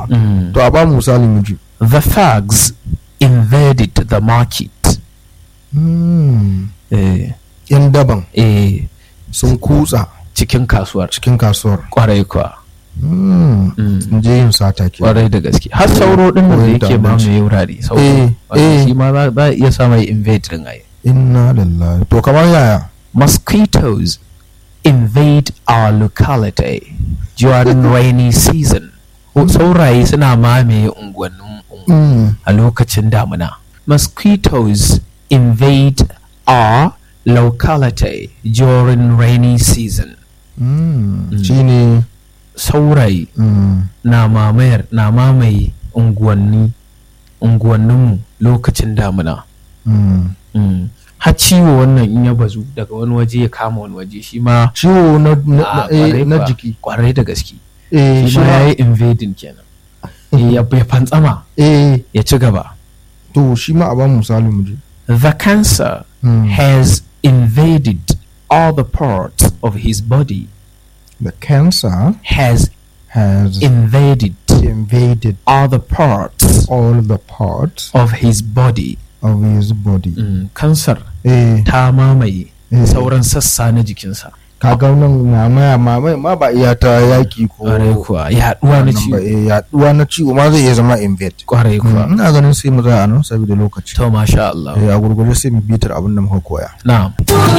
yawa Mm. to a ba mu misali mu ji The thugs invaded the market. Hmm. Eh, yan daban eh, sun kutsa cikin kasuwar. cikin kasuwar Kwarai kuwa. Hmm. Mm. sun je yin sata ke Kwarai da gaske. Har sauro din nan da Koyon yake ba ta'addanci. mu wurare. Sauro. Eh, Wanda eh. Shi ma za za a iya sa mai invade din ai. inna lillahi to kamar yaya Mosquitoes invade our locality during rainy season. Sauraye suna mamaye unguwannin ungu- Hmm. a lokacin damina. Mosquitoes invade our locality during rainy season. Hmm. Mm. shine Sauraye hmm. na mamayar na mamaye unguwanni unguwanninmu lokacin damina. Hmm. Mm. Har ciwo wannan in ya bazu daga wani waje ya kama wani waje shi ma ciwo na, na, a, na, eh, kwarai na kuwa, jiki kwarai da gaske eh, shi ma ya yi invading kenan Eh, ya ya fantsama eh, ya ci gaba to shi ma a ba mu misali mu ji the cancer Hmm. has invaded all the parts of his body the cancer has has invaded invaded all the parts all the parts of his body of his body Mm, kansar eh, ta mamaye eh. sauran sassa na jikinsa kaga nan mamaya mamaya ma ba iya ta yaki ko kwarai kuwa yaduwa na wannan ba, ciwo eh, yaduwa na ciwo ma zai iya zama invade kwarai kuwa Mm, ina ganin sai mu tsaya a nan saboda lokaci to masha Allah eh, a gurgurde sai mu bitar abin da muka koya na'am